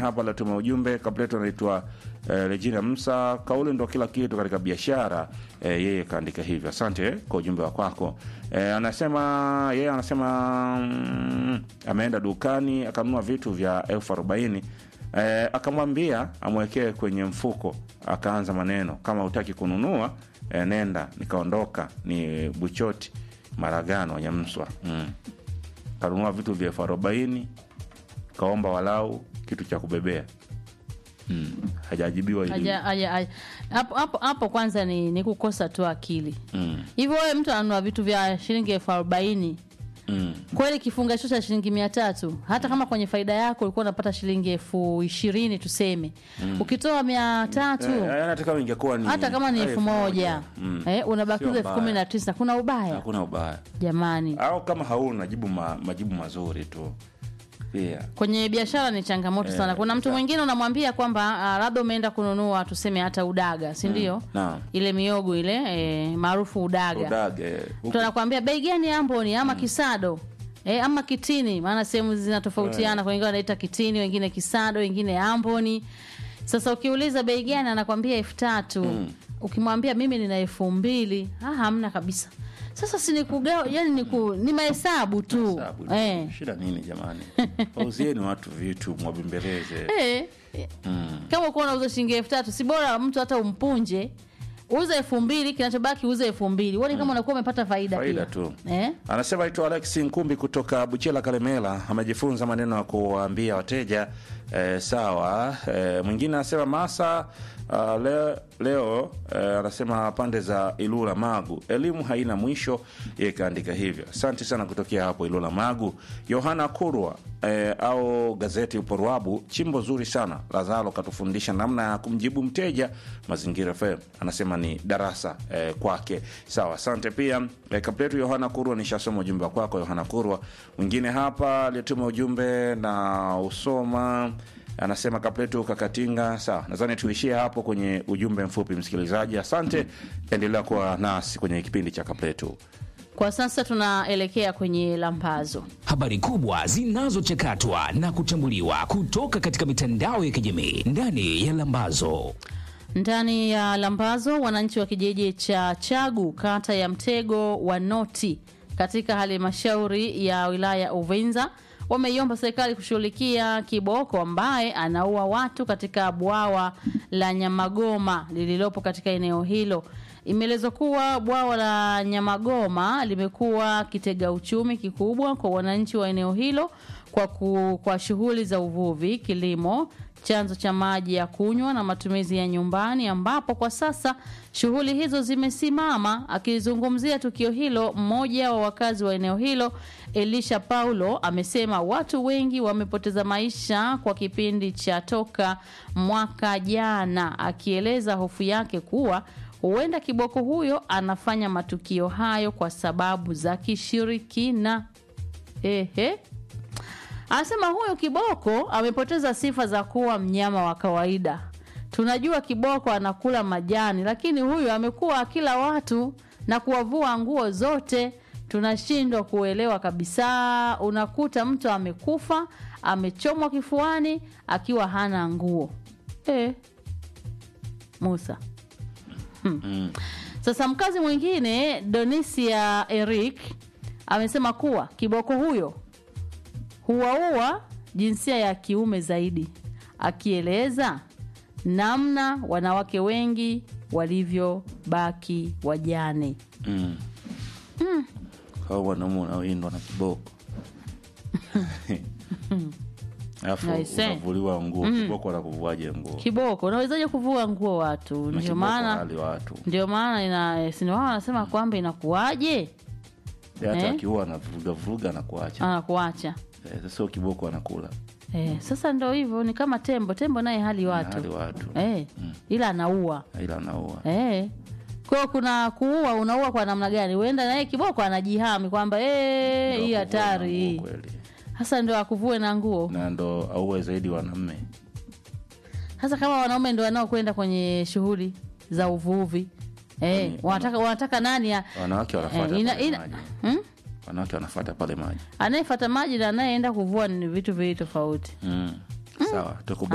hapa latuma ujumbe kapleto anaitwa eh, Regina Msa, kauli ndo kila kitu katika biashara eh, yeye kaandika hivyo. Asante kwa ujumbe wa kwako. Eh, anasema yeye anasema mm, ameenda dukani akanunua vitu vya elfu arobaini eh, akamwambia amwekee kwenye mfuko, akaanza maneno kama utaki kununua eh, nenda. Nikaondoka ni Buchoti Maragano Nyamswa mm. kanunua vitu vya elfu arobaini kaomba walau kitu cha kubebea mm. hajajibiwa ili Haja- haja- haja- hapo hapo hapo kwanza ni, ni kukosa tu akili mm. hivyo wewe mtu ananunua vitu vya shilingi elfu arobaini mm. kweli kifungasho cha shilingi mia tatu hata kama kwenye faida yako ulikuwa unapata shilingi elfu ishirini tuseme ukitoa mia tatu Eh, yaani hata kama ingekuwa ni hata kama ni eh, elfu moja mm. eh, unabakiza Sio elfu kumi mbaya. na tisa kuna ubaya hakuna ubaya jamani au kama hauna jibu ma, majibu mazuri tu pia kwenye biashara ni changamoto Eh, sana kuna mtu sawa. mwingine unamwambia kwamba ah, labda umeenda kununua tuseme hata udaga si ndio naam ile miogo ile eh, maarufu udaga udage mtu anakwambia bei gani amboni ama kisado E, ama kitini maana sehemu zinatofautiana yeah. wengine wanaita kitini wengine kisado wengine amboni sasa ukiuliza bei gani anakwambia elfu tatu ukimwambia mimi nina elfu mbili ah, hamna kabisa sasa si nikugawa yani niku, ni mahesabu tu Sabu, eh. shida nini jamani wauzieni watu vitu mwabembeleze Eh, mm. kama ukuwa unauza shilingi elfu tatu si bora mtu hata umpunje uza elfu mbili kinachobaki uza elfu mbili uone kama unakuwa umepata faida, Faida pia. tu. eh? anasema aitwa Alex Nkumbi kutoka Buchela Kalemela, amejifunza maneno ya kuwaambia wateja eh, sawa. Eh, mwingine anasema Masa uh, leo, leo eh, anasema pande za Ilula Magu, elimu haina mwisho. Yeye kaandika hivyo. Asante sana kutokea hapo Ilula Magu. Yohana Kurwa eh, au gazeti Uporwabu, chimbo zuri sana. Lazaro katufundisha namna ya kumjibu mteja. Mazingira FM anasema ni darasa eh, kwake. Sawa, asante pia eh, kapletu Yohana Kurwa, nishasoma ujumbe kwako Yohana Kurwa. Mwingine hapa aliyetuma ujumbe na usoma anasema kapletu kakatinga. Sawa, nadhani tuishie hapo kwenye ujumbe mfupi. Msikilizaji, asante, endelea kuwa nasi kwenye kipindi cha kapletu. kwa sasa tunaelekea kwenye lambazo habari kubwa zinazochakatwa na kuchambuliwa kutoka katika mitandao ya kijamii ndani ya Lambazo. ndani ya lambazo wananchi wa kijiji cha chagu kata ya mtego wa noti katika halmashauri ya wilaya ya uvinza wameiomba serikali kushughulikia kiboko ambaye anaua watu katika bwawa la nyamagoma lililopo katika eneo hilo imeelezwa kuwa bwawa la nyamagoma limekuwa kitega uchumi kikubwa kwa wananchi wa eneo hilo kwa, ku, kwa shughuli za uvuvi kilimo chanzo cha maji ya kunywa na matumizi ya nyumbani ambapo kwa sasa shughuli hizo zimesimama akizungumzia tukio hilo mmoja wa wakazi wa eneo hilo elisha paulo amesema watu wengi wamepoteza maisha kwa kipindi cha toka mwaka jana akieleza hofu yake kuwa huenda kiboko huyo anafanya matukio hayo kwa sababu za kishirikina ehe Anasema huyu kiboko amepoteza sifa za kuwa mnyama wa kawaida. Tunajua kiboko anakula majani, lakini huyu amekuwa akila watu na kuwavua nguo zote. Tunashindwa kuelewa kabisa. Unakuta mtu amekufa, amechomwa kifuani akiwa hana nguo. E, Musa. Hmm. Sasa mkazi mwingine Donisia Eric amesema kuwa kiboko huyo huwaua jinsia ya kiume zaidi, akieleza namna wanawake wengi walivyobaki wajane. mm. Hao wanaume wanaoindwa na kiboko alafu Aise. unavuliwa nguo kiboko anakuvuaje nguo Kiboko, unawezaje kuvua nguo watu? Na Ndio kiboko maana hali watu ndio maana ina si ndio wao wanasema kwamba inakuwaje hata Eh? akiua anavuruga vuruga anakuacha anakuacha. Eh, sasa huyo kiboko anakula Eh, sasa ndio hivyo, ni kama tembo. Tembo naye hali watu hali watu eh, ila anaua ila anaua Eh. Kwa hiyo kuna kuua, unaua kwa namna gani? Huenda naye kiboko anajihami kwamba eh, Ndio hii akuvue na hatari hii. nguo kweli. Sasa ndio akuvue na nguo. na ndo auwe zaidi wanaume Sasa kama wanaume ndio wanaokwenda kwenye shughuli za uvuvi eh, Kwani- wanataka wanataka nani ya wanawake wanafuata eh, ina, pale ina, maji hmm? wanawake wanafuata pale maji anayefuata maji na anayeenda kuvua ni vitu viwili tofauti. mm. sawa tukubali